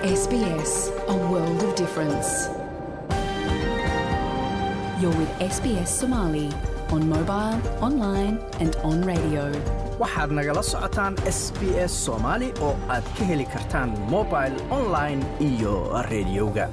SBS, a world of difference. You're with SBS Somali on mobile, online, and on radio. waxaad nagala socotaan s b s soomaali oo aad ka heli kartaan mobil online iyo rediyoga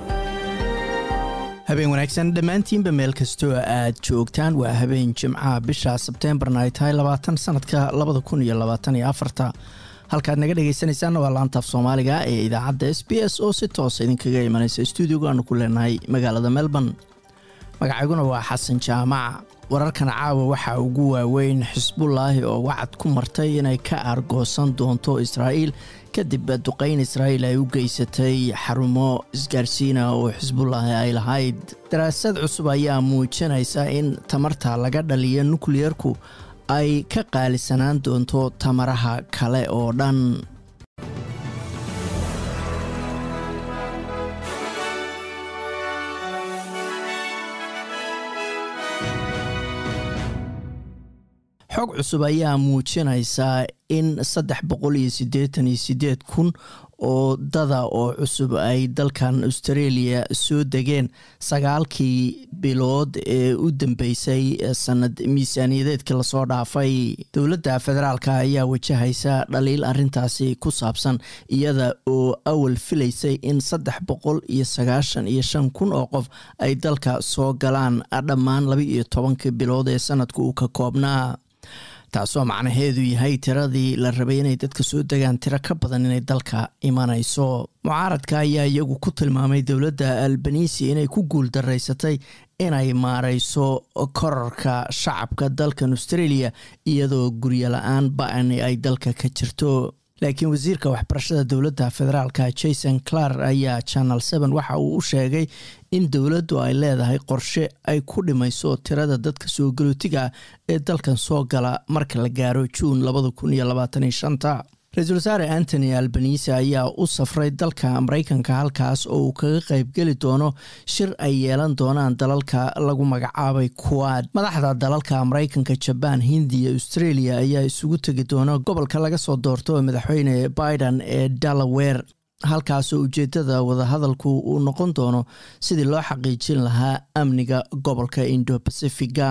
habeen wanaagsan dhammaantiinba meel kastoo aad joogtaan waa habeen jimcaha bisha sebteembarna ay tahay labaatan sanadka labada kun iyo labaatan iyo afarta halkaad naga dhegaysanaysaanna waa laantaaf soomaaliga ee idaacadda s b s oo si toosa idinkaga imanaysa stuudioga aanu ku leenahay magaalada melbourne magacayguna waa xasan jaamac wararkan caawa waxaa ugu waaweyn xisbullaahi oo wacad ku martay inay ka aargoosan doonto israa'iil kadib duqayn israa'iil ay u geysatay xarumo isgaarsiina oo xisbullaahi ay lahayd daraasad cusub ayaa muujinaysa in tamarta laga dhaliya nukliyerku ay ka qaalisanaan doonto tamaraha kale oo dhan xog cusub ayaa muujinaysaa in saddex boqol iyo siddeetan iyo siddeed kun oo dada oo cusub ay dalkan australia soo degeen sagaalkii bilood ee u dambeysay sanad miisaaniyadeedkii lasoo dhaafay dowladda federaalk ayaa wajahaysa dhaliil arintaasi ku saabsan iyada oo awal filaysay in saddex boqol iyo sagaashan iyo shan kun oo qof ay dalka soo galaan dhammaan laba iyo tobankii bilood ee sanadka uu ka koobnaa taasoo macnaheedu yahay tiradii la rabay inay dadka soo degaan tiro ka badan inay dalka imanayso mucaaradka ayaa iyagu ku tilmaamay dowladda albanisi inay ku guul daraysatay inay maareyso korarka shacabka dalkan australia iyadoo guryo la-aan ba-ani ay dalka ka jirto laakiin wasiirka waxbarashada dowladda federaalka jason clar ayaa channel seven waxa uu u sheegay in dowladdu ay leedahay qorshe ay ku dhimayso tirada dadka soo galootiga ee dalkan soo gala marka la gaaro juun labada kun iyo labaatan iyo shanta ra-iisul wasaare antony albanise ayaa u safray dalka maraykanka halkaas oo uu kaga qaybgeli doono shir ay yeelan doonaan dalalka lagu magacaabay kuwaad madaxda dalalka maraykanka jabaan hindiya australia ayaa isugu tegi doona gobolka laga soo doorto madaxweyne biden ee delaware halkaasoo ujeedada wadahadalku uu noqon doono sidii loo xaqiijin lahaa amniga gobolka indo bacifiga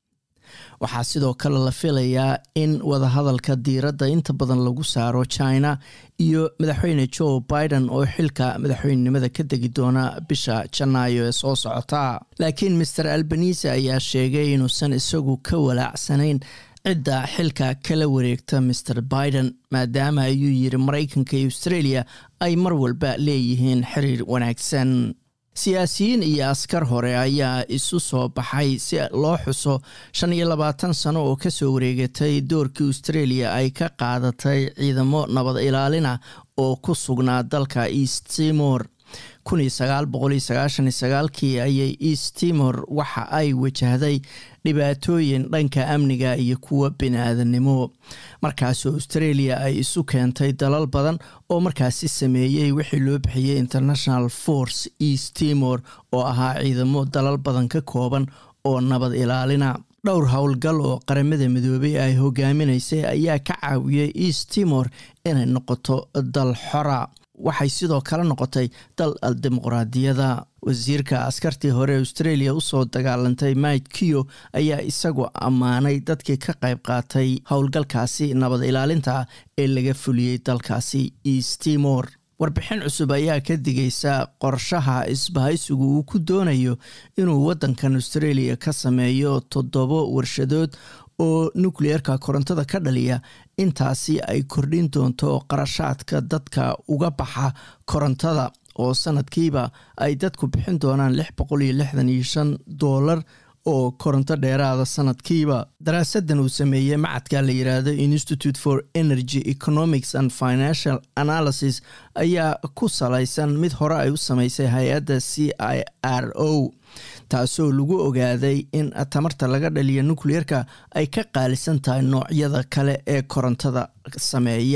waxaa sidoo kale la filayaa in wadahadalka diiradda inta badan lagu saaro china iyo madaxweyne joe biden oo xilka madaxweynenimada ka degi doona bisha janaayo ee soo socota laakiin master albanise ayaa sheegay inuusan isagu ka walaacsanayn cidda xilka kala wareegta master biden maadaama ayuu yiri maraykanka iyo australia ay mar walba leeyihiin xiriir wanaagsan siyaasiyiin iyo askar hore ayaa isu soo baxay si loo xuso shan iyo labaatan sano oo kasoo wareegatay doorkii australia ay ka qaadatay ciidamo nabad ilaalina oo ku sugnaa dalka east timor kun iyo sagaal boqol iyo sagaashan iyo sagaalkii ayay east timor waxa ay wajahday dhibaatooyin dhanka amniga iyo kuwa bini-aadanimo markaasoo australia ay isu keentay dalal badan oo markaasi sameeyey wixii loo bixiyey international force east timor oo ahaa ciidamo dalal badan ka kooban oo nabad ilaalina dhowr howlgal oo qaramada midoobay ay hogaaminaysay ayaa ka caawiyey east timor inay noqoto dal xora waxay sidoo kale noqotay dal dimuqraadiyada wasiirka askartii hore australia usoo dagaalantay mike kio ayaa isagu ammaanay dadkii ka qayb qaatay howlgalkaasi nabad ilaalinta ee laga fuliyey dalkaasi east timor warbixin cusub ayaa ka digaysa qorshaha isbahaysigu uu ku doonayo inuu waddankan australia ka sameeyo toddobo warshadood oo nukliyeerka korontada ka dhaliya intaasi ay kordhin doonto qarashaadka dadka uga baxa korontada oo sanadkiiba ay dadku bixin doonaan lix boqol iyo lixdan iyo shan doolar oo koronto dheeraada sanadkiiba daraasadan uu sameeyey macadka la yiraahdo institute for energy economics and financial analysis ayaa ku salaysan mid hore ay u sameysay hay-adda c i r o taasoo lagu ogaaday in tamarta laga dhaliya nukliyerka ay ka qaalisan tahay noocyada kale ee korontada sameeya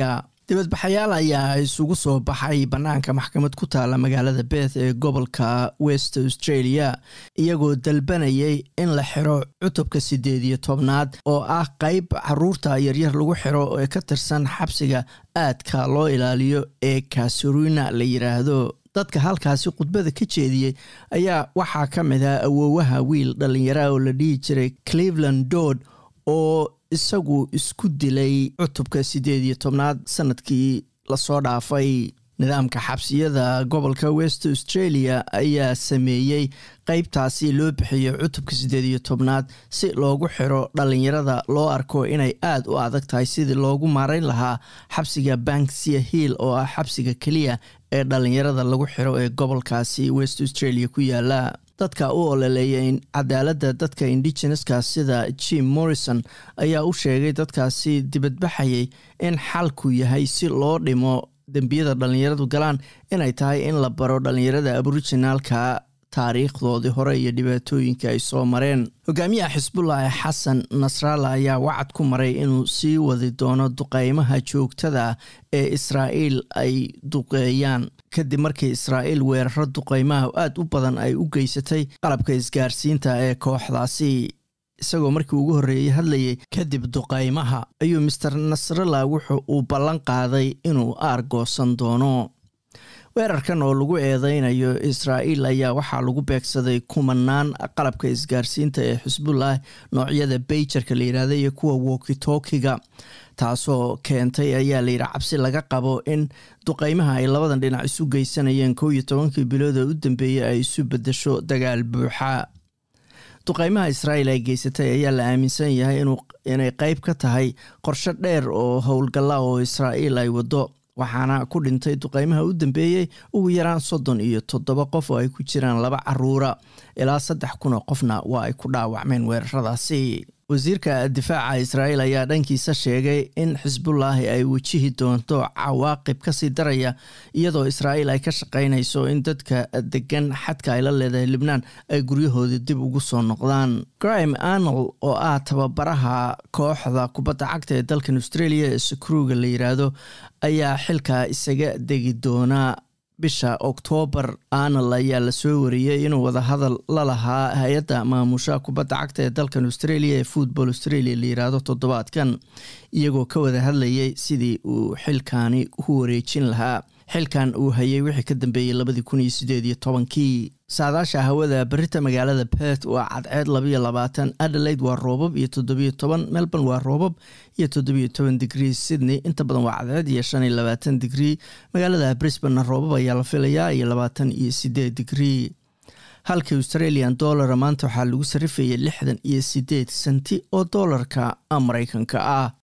dibadbaxayaal ayaa isugu soo baxay bannaanka maxkamad ku taala magaalada beth ee gobolka west australia iyagoo dalbanayay in la xiro cutubka siddeed iyo tobnaad oo ah qeyb caruurta yaryar lagu xiro ee ka tirsan xabsiga aadka loo ilaaliyo ee kasurina la yiraahdo dadka halkaasi khudbada ka jeediyey ayaa waxaa ka mid ah awoowaha wiil dhallinyara oo la dhihi jiray cleveland dood oo isagu isku dilay cutubka siddeed iyo tobnaad sanadkii lasoo dhaafay nidaamka xabsiyada gobolka west australia ayaa sameeyey qeybtaasi loo bixiyo cutubka siddeed iyo tobnaad si loogu xiro dhallinyarada loo arko inay aada u adag tahay sidii loogu maarayn lahaa xabsiga banksia hill oo ah xabsiga keliya ee dhallinyarada lagu xiro ee gobolkaasi west australia ku yaala dadka u ololeeya cadaaladda dadka indigeneska sida jim morrison ayaa u sheegay dadkaasi dibadbaxayay in xalku yahay si loo dhimo dembiyada dhallinyaradu galaan inay tahay in la baro dhallinyarada aboriginaalka taariikhdoodii hore iyo dhibaatooyinka ay soo mareen hogaamiyaha xisbullahi xasan nasralla ayaa wacad ku maray inuu sii wadi doono duqeymaha joogtada ee israa'iil ay duqeeyaan kadib markii israa'iil weeraro duqeymaha aada u badan ay u geysatay qalabka isgaarsiinta ee kooxdaasi isagoo markii ugu horreeyey hadlayay kadib duqeymaha ayuu master nasralla wuxu uu ballan qaaday inuu aargoosan doono weerarkan oo lagu eedeynayo israa'iil ayaa waxaa lagu beegsaday kumanaan qalabka isgaarsiinta ee xisbullah noocyada beyjarka la yidhahda iyo kuwa wokitokiga taasoo keentay ayaa layidhi cabsi laga qabo in duqeymaha ay labadan dhinac isu geysanayeen kow iyo tobankii bilood oo u dambeeyey ay isu bedesho dagaal buuxa duqeymaha israa'iil ay geysatay ayaa la aaminsan yahay inay qeyb ka tahay qorsho dheer oo howlgalla oo israa'iil ay waddo waxaana ku dhintay duqeymaha u dambeeyey ugu yaraan soddon iyo toddoba qof oo ay ku jiraan laba caruura ilaa saddex kun oo qofna waa ay ku dhaawacmeen weeraradaasi wasiirka difaaca israa'iil ayaa dhankiisa sheegay in xisbullaahi ay wajihi doonto cawaaqib kasii daraya iyadoo israa'iil ay ka shaqaynayso in dadka degan xadka ay la leedahay libnaan ay guryahoodii dib ugu soo noqdaan grime arnold oo ah tababaraha kooxda kubadda cagta ee dalkan australia ee sakruuga la yiraahdo ayaa xilkaa isaga degi doonaa bisha oktoobar anal ayaa lasoo wariyey inuu wadahadal la lahaa hay-adda maamusha kubadda cagta ee dalkan australia ee football australia la yiraahdo toddobaadkan iyagoo ka wada hadlayay sidii uu xilkaani u wareejin lahaa xilkan uu hayay wixii ka dambeeyey labadii kun iyo sideed iyo tobankii saadaasha hawada berita magaalada perth waa cadceed labayo labaatan adelaide waa roobab iyo toddobiyo toban melbourne waa roobab iyo toddobiyo toban digrii sydney inta badan waa cadceed iyo shan iyo labaatan digrii magaalada brisbane roobab ayaa la filayaa iyo labaatan iyo sideed digrii halka australian dollara maanta waxaa lagu sarifayay lixdan iyo sideed senti oo doolarka mareykanka ah